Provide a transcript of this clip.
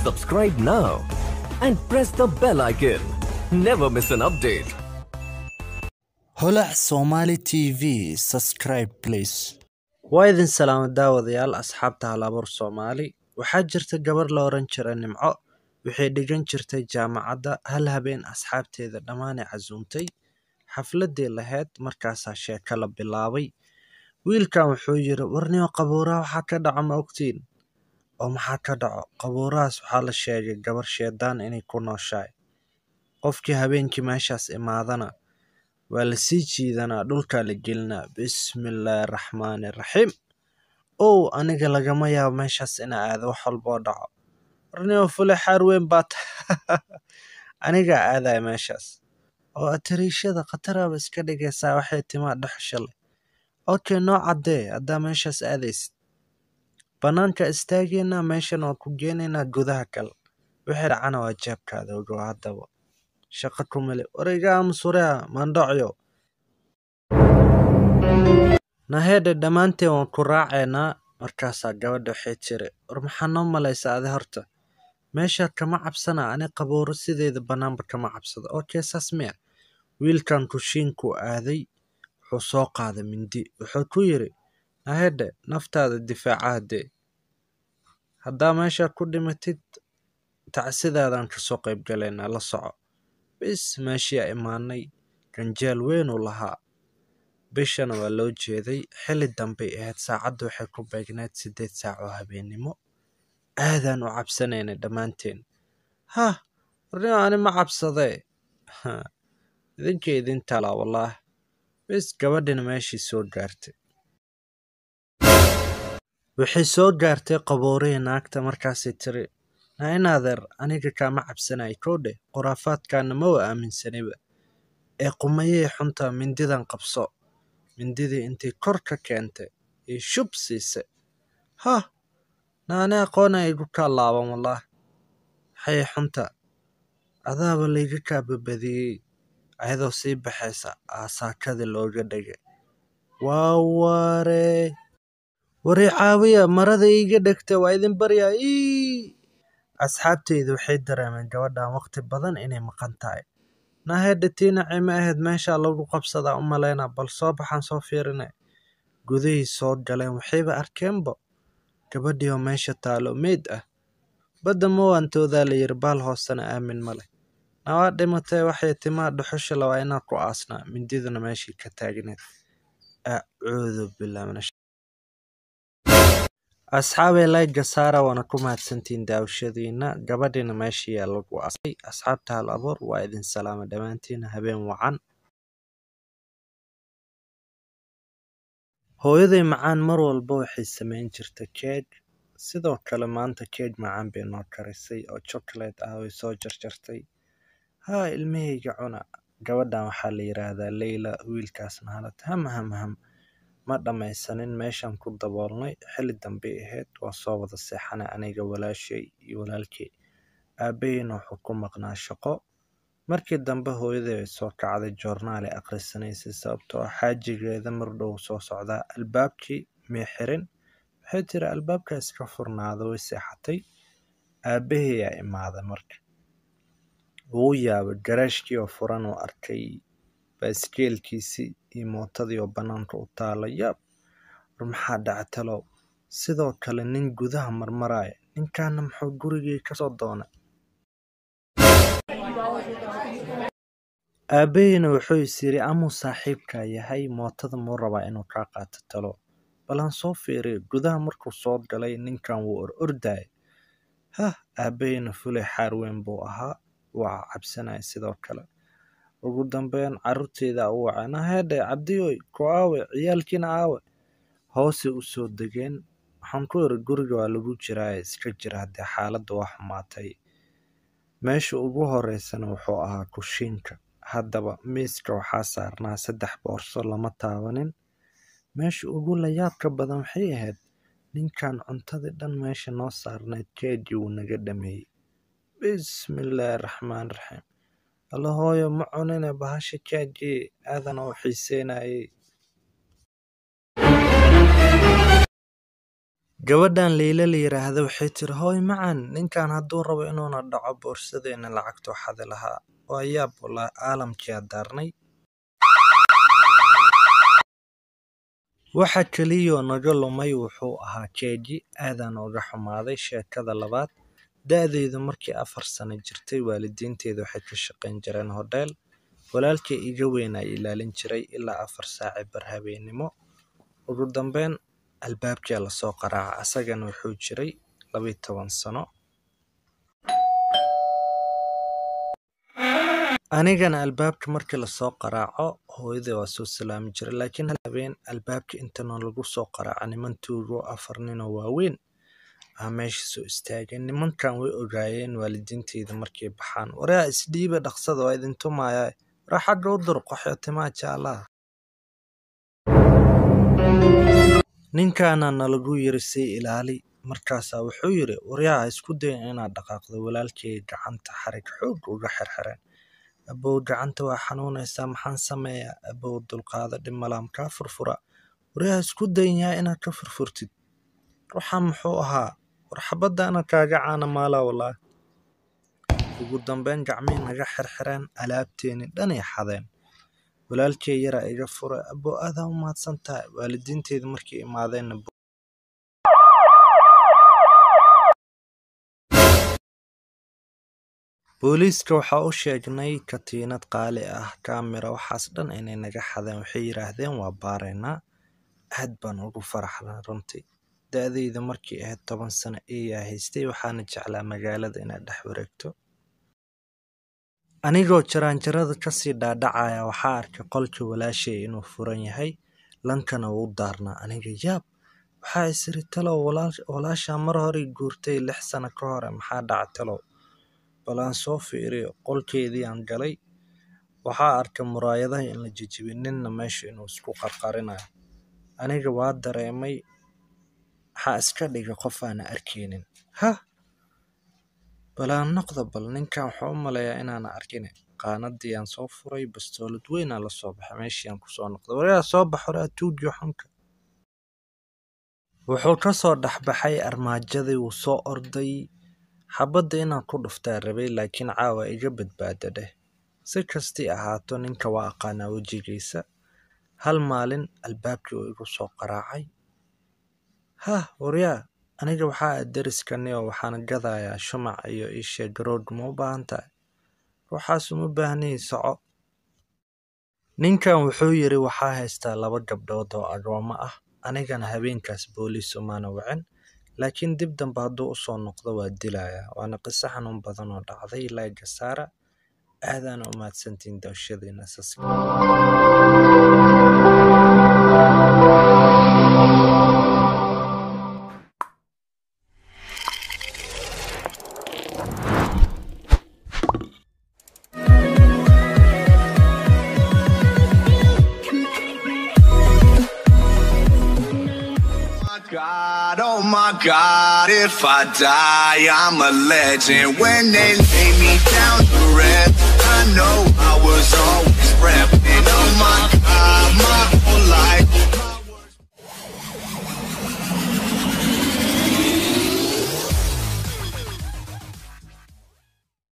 Subscribe now and press the bell icon. Never miss an update. holac somali tv subscribe please waa idin salaamo daawadayaal asxaabta halabuur soomaali waxaa jirta gabar la oran jira nimco waxay dhigan jirtay jaamacadda hal habeen asxaabteeda dhammaanay casuumtay xafladii lahayd markaasaa sheeko la bilaabay wiilkan wuxuu yidhi warniyo qabuuraha waxaa ka dhaco ma ogtiin oo maxaa ka dhaco qabuurahaas waxaa la sheegay gabar sheedaan inay ku nooshahay qofkii habeenkii meeshaas imaadana waa la sii jiidanaa dhulkaa la gelinaa bismillaahi raxmaani raxiim ow aniga lagama yaabo meeshaas ina aado wax walboo dhaco warnimo fule xaar weyn baa ta anigaa aadaya meeshaas oo atariishada khataraaba iska dhigaysaa waxay timaa dhexsha leh okay noo caddee haddaa meeshaas aadaysid bannaanka istaageynaa meeshan waa ku geenaynaa gudaha kale wixii dhacana waa jeebkaada ogow haddaba shaqo kumale warayga aamusureha maandhocyo naheedhe dhammaanteen waan ku raacaynaa markaasaa gabadha waxay tiri war maxaa noo malaysa adi horta meeshaa kama cabsana ani qabuuro sideeda bannaanba kama cabsado okay saas miya wiilkan kushiinkuu aaday wuxuu soo qaaday mindi wuxuu ku yidhi naheedhe naftaada difaaca haddee haddaa meeshaa ku dhimatid tacsidaadaan kasoo qayb galaynaa la soco bis meeshiyaa imaanay ganjeel weynuu lahaa bishana waa loo jeeday xilli dambay ahayd saacadda waxay ku beegnayd siddeed saac oo habeennimo aadaan u cabsanaynay dhammaanteen hah warnimo ani ma cabsadee idinka idin talaa wallaah bis gabadhina meeshii soo gaartay waxay soo gaartay qabuurihii naagta markaasay tiri naa in adeer aniga kaama cabsanay koodhe khuraafaadkaana ma wa aaminsaniba ee qumayey xunta mindidan qabso mindidii intay kor ka keentay iyo shub siisay hah naani aqoona igu kaa laaban wallaah waxay xunta adaaba layga kaa babadiyey ayadoo sii baxaysa aasaakadii looga dhigay waa waree warii caawiya marada iiga dhegta waa idin baryaa ii asxaabteyda waxay dareemeen gabadhan waqti badan inay maqan tahay naahedha tiinacii ma ahayd meeshaa lagu qabsadaa u malaynaa bal soo baxaan soo fiirina gudahii soo galeen waxayba arkeenba gabadhii oo meesha taalo meyd ah badda mawantoodaa la yiri baal hoosena aamin ma leh nawaa dhimatay waxay timaa dhuxusha lawaa inaa ku aasnaa mindiduna meeshii ka taagneed acuudu billah min asxaabay layga saara waana ku mahadsantihiin daawashadiina gabadhiina meesha yaa lagu asay asxaabta hal abuur waa idin salaama dhammaantiina habeen wacan hooyaday macaan mar walba waxay samayn jirta keeg sidoo kale maanta keeg macaan bay noo karisay oo chocolate ah way soo jarjartay haa ilmahayga cuna gabadhan waxaa la yidhaahdaa leyla wiilkaasna halad ham ham ham ma dhammaysanin meeshaan ku daboolnay xilli dambey ahayd waa soo wada seexanay aniga walaashay iyo walaalkey aabbahiina wuxuu ku maqnaa shaqo markii dambe hooyaday ay soo kacday joornaale akhrisanaysay sababtoo ah xaajigeeda mardhow soo socdaa albaabkii may xirin waxay tiri albaabka iska furnaada way seexatay aabbahayaa imaaday marka wuu yaabay garaashkii oo furan uu arkay baaskeelkiisii iyo mootadii oo bannaanka u taala yaab war maxaa dhactalow sidoo kale nin gudaha marmaraya ninkaana muxuu gurigii kasoo doonay aabbahiina wuxuu is yidhi amuu saaxiibkaa yahay mootada muu rabaa inuu kaa qaato talo balan soo fiiriyo gudaha markuu soo galay ninkan wuu or ordaya hah aabbahiina fulay xaar weyn buu ahaa waa cabsanaya sidoo kale ugu dambeyn carruurteyda u wacay naheedhe cabdiyoy ku aawe ciyaalkiina aawe hoosay u soo degeen waxaan ku iri guriga waa lagu jiraaye iska jira haddii xaaladda waa xumaatay meesha ugu horeysana wuxuu ahaa kushiinka haddaba miiska waxaa saarnaa saddex boorso lama taabanin meesha ugu layaabka badan waxay ahayd ninkan cuntadii dhan meesha noo saarnayd keegii wuu naga dhameeyey bismillaahi raxmaan raxiim alla hooyo ma cunine bahasha keegii aadan oo xiiseynayay gabadhan leyle la yiraahdo waxay tiri hooy macan ninkan hadduu rabo inuuna dhaco boorsadeena lacagtuu xadi lahaa waa yaab walaa caalamkiyaa daarnay waxa keliyoo naga lumay wuxuu ahaa jeeji aadaan uga xumaaday sheekada labaad da-deedu markii afar sano jirtay waalidiinteedu waxay ka shaqayn jireen hodheel walaalkii iga weynaa ilaalin jiray ilaa afar saaci bar habeennimo ugu dambeyn albaabkia lasoo qaraaca asagana wuxuu jiray labiyi toban sano anigana albaabka markii lasoo qaraaco hooyadii waa soo salaami jiray laakiin hal habeen albaabka intana lagu soo qaraaca niman tuugo afar ninoo waaweyn aa meesha soo istaageen nimankan way ogaayeen waalidiinteyda markay baxaan waraa isdhiiba dhaqsada waa idin tumayaa waraa xagga u dur qaxootimaa jaalaha ninkaana nalagu yiri sii ilaali markaasaa wuxuu yidhi waryaa isku dayin inaad dhaqaaqdo walaalkay gacanta xarig xoog uga xirxireen abow gacanta waa xanuunaysaa maxaan sameeyaa abow dulqaada dhimalaam kaa furfura waryaa isku dayin yaa inaad ka furfurtid waxaa muxuu ahaa war xabadaana kaaga caana maalaa walaa ugu dambeyn gacmihii naga xirxireen alaabteeni dhanay xadeen walaalkay yaraa iga fura abow aadaa u mahadsan tahay waalidiinteeda markay imaadeenna booliiska waxaa u sheegnay katiinad qaali ah kaamira waxaas dhan inay naga xadeen waxay yidhaahdeen waa baaraynaa aad baan ugu faraxnaa runtii da-dayda markii ahayd toban sano eeyaa haystay waxaana jeclaa magaalada inaad dhex wareegto anigoo jaraanjarada kasii dhaadhacaya waxaa arkay qolkii walaashay inuu furan yahay lankana wuu daarnaa aniga yaab waxaa isiri talow walaashaa mar horey guurtay lix sano ka hore maxaa dhaca talow bal aan soo fiiriyo qolkeedii aan galay waxaa arkay muraayadaha in la jejibay ninna meesha inuu isku qarqarinayo aniga waa dareemay waxaa iska dhigay qof aana arkaynin hah bal aan noqda bal ninkan waxaa u maleeyaa inaana arkine qaanadii aan soo furay bastoolad weynaa la soo baxay meeshii aan kusoo noqday waryaa soo bax horaa tuugiyo xunka wuxuu ka soo dhexbaxay armaajadii wuu soo orday xabadda inaan ku dhuftaa rabay laakiin caawa iga badbaada dheh si kastii ahaato ninka waa aqaanaa wejigiisa hal maalin albaabkii uu igu soo qaraacay hah waryaa aniga waxaa ah deriskani oo waxaan gadayaa shumac iyo isha garood ma u baahan tahay ruuxaas uma baahnay soco ninkan wuxuu yidhi waxaa haystaa laba gabdhood oo agoomo ah anigana habeenkaas booliis umaana wicin laakiin dib dambe hadduu usoo noqdo waa dilayaa waana qiso xanuun badan oo dhacday laaga saara aadaana u mahadsantiin daawashadiina saska God, oh my God, if I die, I'm a legend. When they lay me down to rest, I know I was always repping. Oh my God, my whole life